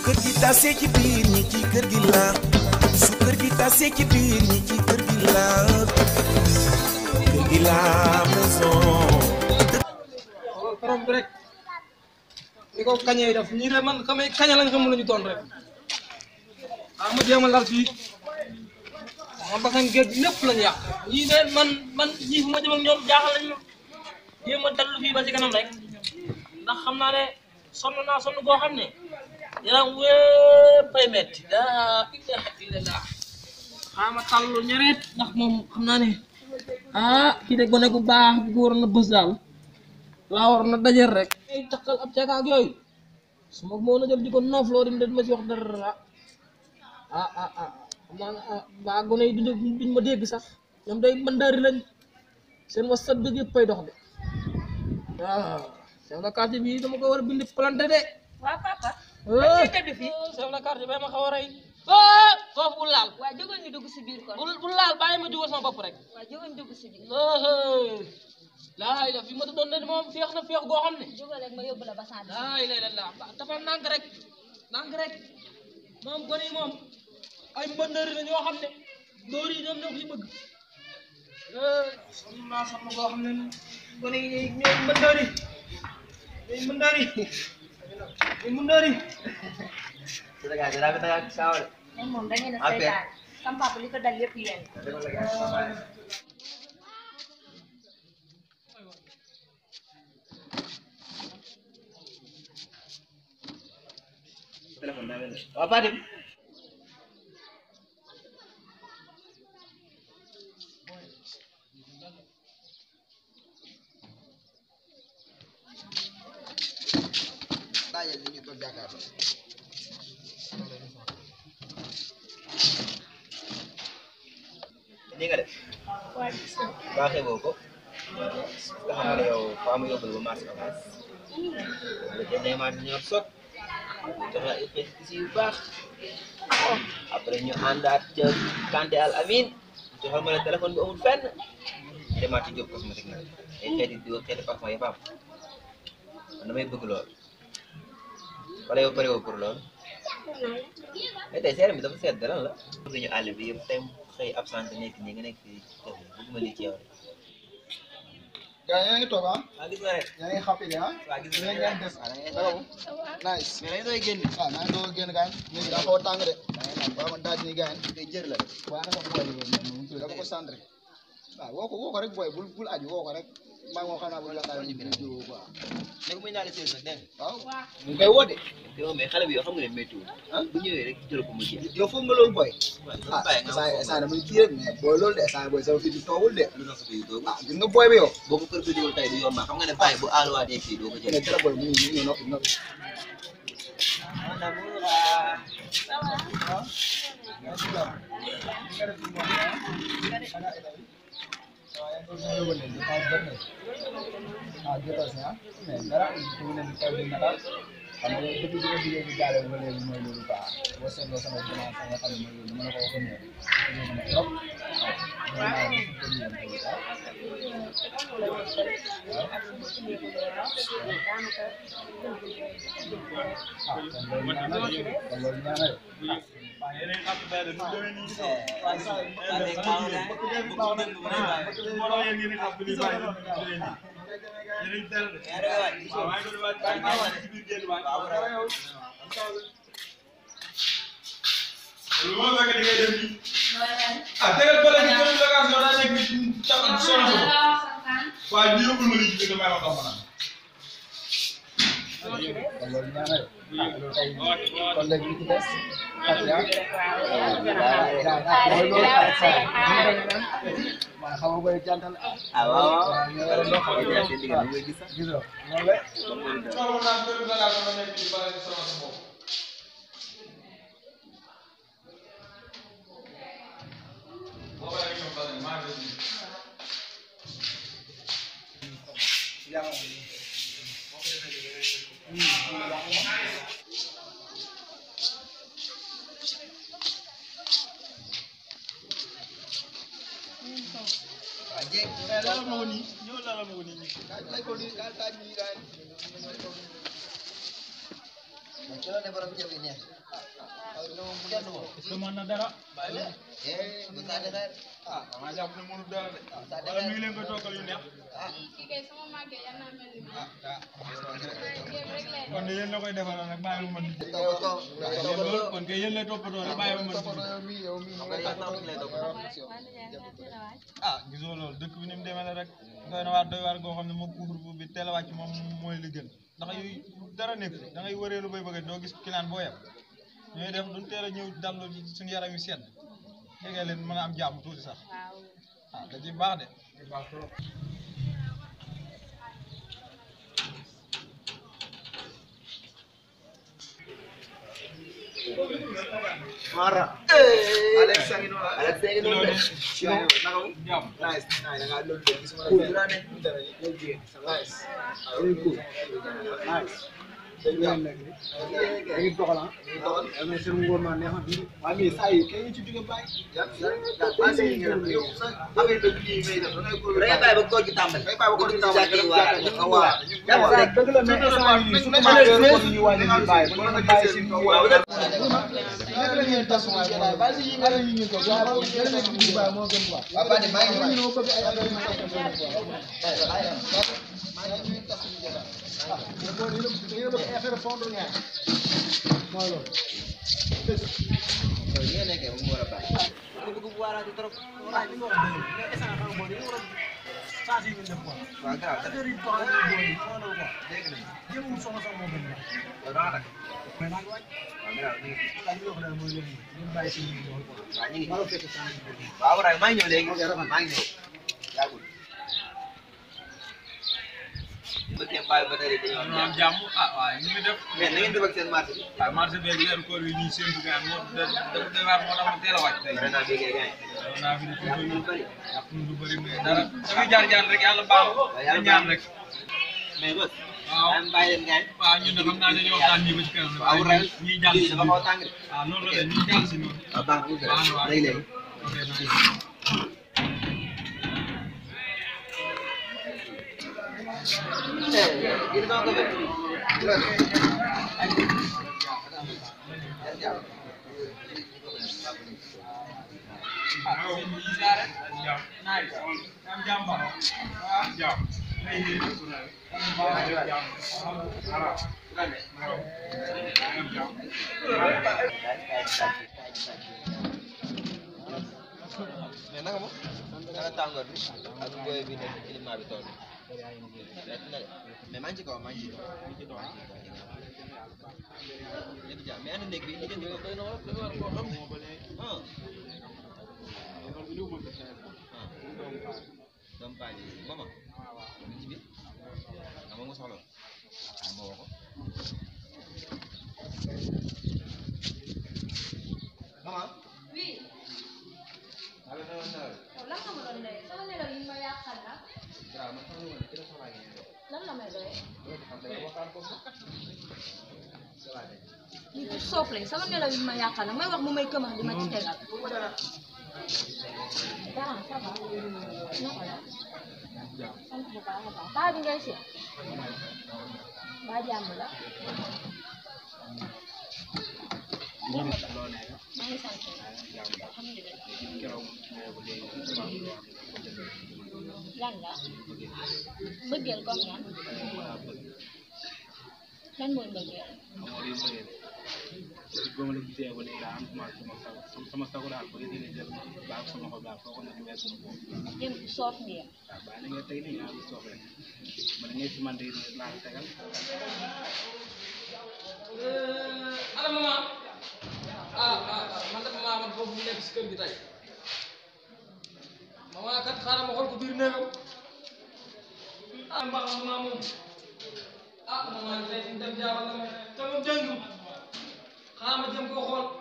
kër gi tasee ci biir ñi ci kër gi la su kër gi tasee ci biir ñi ci kër gi la kër gi la maison borom bi rek li ko kañee def ñii de man xamee kaña lañ xam lañu doon rek ah ma jéem a lal fii ma basan géej lépp lañu yàq ñii de man man ñii fu ma jëm ak ñoom jaaxal nañ ma jéem a dallu fii ba ci kanam rek ndax xam naa ne sonn naa sonn boo xam ne yaram wépp ay metti laa ilaha illallah xaama tàllu ñereet ndax moom xam naa ne ah kii de gone gu baax bu ko waroon na bës daal laa war na dajeel rek ay takkal ab cagaak yooyu su ma moo na jël di ko noof loo dim de ma ci wax dara ah ah ah xam naa ne ah baa gone yi duñ duñ ma dégg sax ñoom day mandaari lañ seen whatsapp bi yëpp ay dox de waaw chef de quartier bi dama ko war a bind planté de waa papa. eh tëdd fi. chef de quartier bay ma xaw a rey ah foofu bul laal waa jógal ñu dugg si biir kon. bul bul laal bàyyi ma jugal sama bopp rek waa jógal ñu dugg si biir. laa la fi ma doon ne moom féex na féex goo xam ne jógal rek ma yóbbu la ba saa laa ilaaha illallaah dafa nànk rek nànk rek moom gone yi moom ay mbëndëri la ñoo xam ne dóor yi ñoom ñoo ko ci bëgg sonn naa sonn goo xam ne gone yi ñooy mbëndëri ñooy mbëndëri ñooy mbëndëri moom moom da ngeen a seetaan. sama papa li ko dal yëpp yéen. waaw Fatim bàyyil li ñu toog jàkkaarloo ni nga def baaxee boo ko nga xam ne yow faa mu yóbbul ba marché avance nga jëndee maa ñor sot jox la ay xeeti si yu baax après ñu àndaat ca Kanté Al Amin joxal ma la téléphone bi amul fenn demaat ci Diop cosmétique nag ay xeeti diw xeeti parfum yëpp am man damay bëgg lool wala yow pare woo pour lool mais tey seeram bi dafa seet dara la bëgg ñu àll bi yëpp tey xëy absent nekk ñi nga nekk fii kër gi bëgguma lii ci yow de gaa yaa ngi toog ah waa gis nga rek yaa ngi xappi de ah waa gis ñu nga ngi rek leen des waa da ngay dara nice mais dañu doy génn ah naa ngi doog a génn gaañ léegi daa xaw a tàng de waaw man daaj ni gaañ tey jër la waaye naka booy bi moom mu tudd dafa ko centré waaw woo ko woo ko rek booy bul bul aju woo ko rek maa ngi moo xam naa bu la xaar ñu bind jiw quoi ne ko muy naa la sées nag dégg nga waaw mu ngi koy woo de yow mais xale bi yoo xam nga ne méttiwul ah bu ñëwee rek jël ko mu jeex yow foog nga loolu booy waaw ah bàyyi nga saa wax saa damay kii rek mais booy loolu de saa booy sama fi di toogul de lu tax sa biir doogu ah gis nga booy bi yow boo ko perpétué wul tey du yomb xam nga ne bàyyi bu aaluwaatee fii doo ko ne jël dara booy mu ngi ñu noppi noppi ah jotal si ah mais dara su ne di taw di nataal xam nga depuis bi nga jigéen bi jaaree ba léegi mooy loolu quoi boo seetloo sama semence nga xam ne mooy loolu mën na ko waxoon ne dina mën a trop waaw vraiment dafa ko ñëw ko ah ah kon loolu ñaanal kon loolu ñaanal ah tegal bële bi jël bagage yow daa nekk nit ca sonn ko waaye ñu yóbbul ma lii ci damay wax dama naan kon loolu ñaanal ah loolu tey kon léegi li ci des Fatia mooy loolu ah saa waaw xam nga booy jantal ah waaw waaw waaw ñu war a dox Ay, jaay seen diggante mooy gis sax gis nga loolu la xamoon naa benn bagage dama nekk ci bala ci sama sa bopp boo paree ñoom bala maa ngi leen di waaw jéeg mais lalal ma ko nii ñëw lalal ma ko nii kaay lay ko nii kaay kaay nii kaay ci la ne borom ceeb yi neex aw dina moom kenn moom est-ce que mën na dara eh bu saa defee ah damaa jàpp ne mënul dara de saa wala mi defee ngi leen koy toggal yu neex kii kay sama màggee yal naa mel ni moom. ah ah jéem rek lay kon de yéen la koy defal rek bàyyi ma man di yow ko yéen loolu kon kay yéen lay toppatoo rek bàyyi ma man di yow mi yow mi ñu lay toppatoo ah gisoo loolu dëkk bi ni mu demee la rek doy na waar doy waar goo xam ne moom couvre-feu bi teel a wàcc moom mooy li gën ndax yooyu dara nekk fi da ngay wëreelu bay bëgg doo gis client boo yem ñooy def duñ teel a ñëw dallu suñu yaram yi sedd jege leen mën a am jàmm tuuti sax ah da ciy baax de baax trop Mara Alex sangi no Alex sangi no Sino naka mo jàmm Nice nice da nga lolu de gisuma cool la ne Nice Very cool Nice yéen nekk ni da ngi doxal ah yal na seen ngóor maa neex na bii waa mais saa yi kay ñu ci jóge bàyyi Raya bay ba koor gi tàmbali. Raya bay ba koor gi tàmbali. Waaw. waaw dëgg la mais instant yii surtout maa ngi koor ñu wàññi ñu bàyyi ba ñu bàyyi si ñu waaw nekk la ngeen tas waay mooy bàyyi si yi nga yi ñu ko waaw boobu yéen nekk ñu bàyyi moo gën quoi Waa Fadi maa ngi ñu ñëw bëgg ay affaire yu ñu ko bëgg affaire fond ñaar mooy loolu Yéen nekkee mu war a bàyyi. Waaw grave. Dégg nañ. Yow dama takk. Waaw grave ñu ngi fi. Waaw ñu ngi fi. Waaw Ibrahima maa ngi ñëw léegi. maa ngi ñëw. Yàggul. Ba tey bàyyi ba tey dañoo am ñu am jàmm. jàmm ah waaye ñu ngi def Mais na ngeen def ak seen marché bi. waaye marché beeg weeru koor yi ñuy séntu gaan moo da dafa doy waar moo tax mu teel a wàcc tey Vraiment bii kay gaañ. doon naa fi di Yàq tuuti ñu bëri. yàq ñu lu bëri mais dara dafay jaar jaar rek yàlla baax na ñaan rek Mais bës. waaw Daan bàyyi leen gaañ. waaw ñun de xam naa dañuy waxtaan nii ba ci kanam Waaw Ibrahima. ñuy jàll Lii si dafa xaw a tàng de. waaw noonu la de ñuy jàll si noonu waaw baax na baax na waaw léegi léegi. ok nice. Gini sama ko be. waaw ñu ngi siyaare jàmm nice am jàmm ba waaw jàmm ay ni jàmm voilà am jàmm mais naka moom naka tàngoor bi ak booy bi nekk climat bi toll metti na de mais maa ngi ci kaw maa ngi ci kaw ñëpp jàmm mais ana néeg bi li jënd ko doy na wala dafa war koo xam ah ah doomu paa ji mama mi ci biir ah moom nga soxla ah ma woo ko mama oui maa ngi doon nelaw yow lan nga ma doon doyee sama nelaw yi ma yàqal la waaw man xam nga woon kii la soxlaa ngi ñëw lan la may doyee loolu xam nga waxtaan ko sax ça va de lii ku soof lañ sama nelaw yi ma yàqal la may wax mu may këmax di ma ci tegal dara ça va naka la sant bu baax a baax baa bi ngay seet baa jàmm la maa ngi sant alhamdulilah lan la bëggeel comme lan lan mooy bëggeel ba ma la gisee ba léegi daal am commencé sama sago sama sago daal ba léegi jël baax sama xol daal foo ko ne weesu na foofu yéen soof ngeen waaw baax na nga tey nii yaa ngi soog rek ma da ngay si man de laa la tegal ana maman ah ah ah man de maman man foofu mu nekk si kër gi tey maman kat xaaral ma xool ko biir néegam ah mbaa maman moom ah maman tey fi mu dem jaaral na ma te moom jëngu xaaral ma jëm koo xool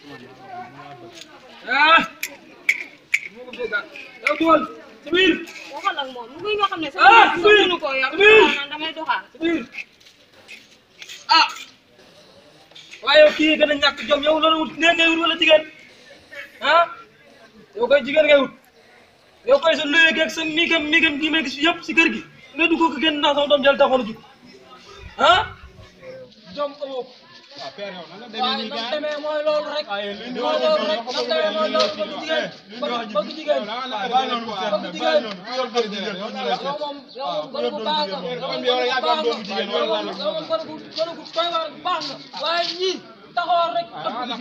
ah moo ko fekkaat yow duwal si biir waxal ak moom mu ngi nga xam ne Ah, sama si sax biir. mënu koo yor Si biir. naan damay doxaan si biir ah waaye yow kii gën a ñàkk jom yow loolu wut nee ngay wut wala jigéen ah yow koy jigéen ngay wut yow koy sa luye geeg sa miigam miigam gi may gis yëpp si kër gi nga dugg ko génn naa sama doom jël taxoon a jug ah jom amoo ko ah père yow nan la demee waaye nii nam gars demee mooy loolu rek waaye li ñu mooy wax loolu nii rek nam demee mooy loolu bëgg jigéen bëgg bëgg jigéen bàyyi noonu mu seet nag bàyyi noonu ku yor góor jigéen moom ñu lay yow seet moom yow moom gën bu baax nga yow moom yow gën yaa bu baax doon doomu jigéen nga yow wala moom yow moom gën bu gën bu doy waar baax nga waaye ñii taxawal rek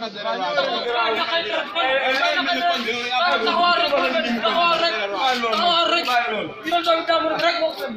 taxawal rek taxawal rek taxawal rek yéen doomu jàmbur rek moo ko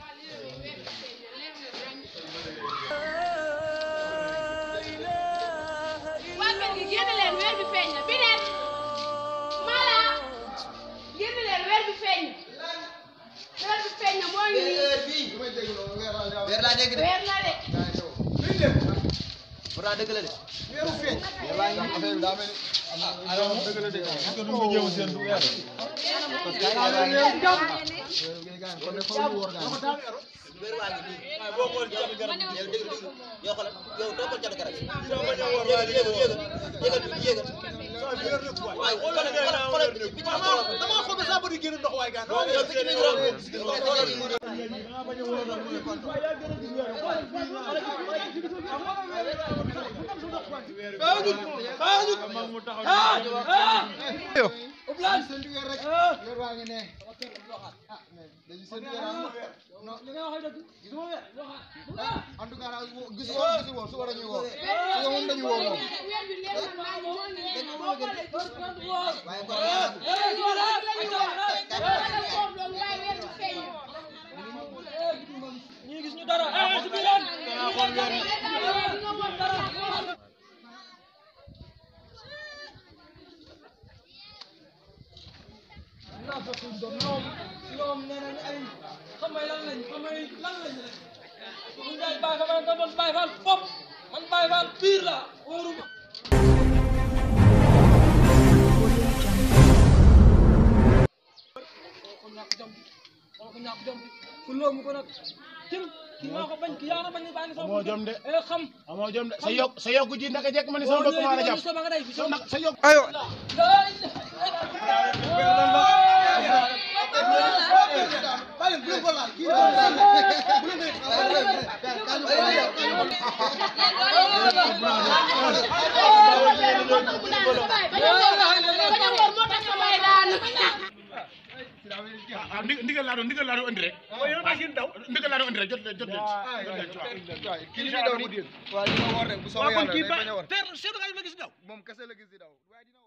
waa kër gi génn leen weer bi feeñ na bi neen mala génn leen weer bi feeñ na weer bi feeñ na moo ngi nii weer laa dégg de weer la de pourtant dëgg la de weer laa ngi am affaire bi daa mel ni dëgg la de est-ce que du nga jéem a seen du weer parce que weer laa ngi nii kon nag foofu ñu wóor gaa weer laa ngi nii boo xool catu garab gi yow dégg dégg yow xoolal yow toppal catu garab gi yéegal yéegal yéegal yéegal yéegal waaye xoolal xoolal xoolal bi ci xoolal dama xool ba saa bëri génn ndox waaye gaa yow bi ci ñu xoolal en tout cas daal gis woon gis woon su war a ñu woo su moom dañu woo moom weer bi leer na maa ngi moo ngi nii boo xoolee waaye kon waaye weer bi feeñ na ñii gis ñu dara eh si biir leen naa fekk doom ñoom ñoom nee nañ ay xamay lan lañ xamay lan lañ rek bu ñu day bàyyi fa nga doon bàyyi faal fop man bàyyi faal pire la wóoruma ko ñàkk jom bi wala ko ñàkk jom bi fu loo mu ko nag tim kii maa ko bañ kii yaa na bañ baa ngi sama amoo jom de eh xam amoo jom de sa yokk sa yokku ji naka jekk ma ne sama bëgg maa la jàpp sama nga day fi sa nag sa yokk ah ndi- ndigal laa doon ndigal laa doon andi rek ndigal laa doon andi rek jot leen jot leen jot leen waaw kii li muy daw nii waaw li ma war rek bu soobee yàlla day bañ a war teer seetu nga ma gis daw moom kese la gis di daw waaye dina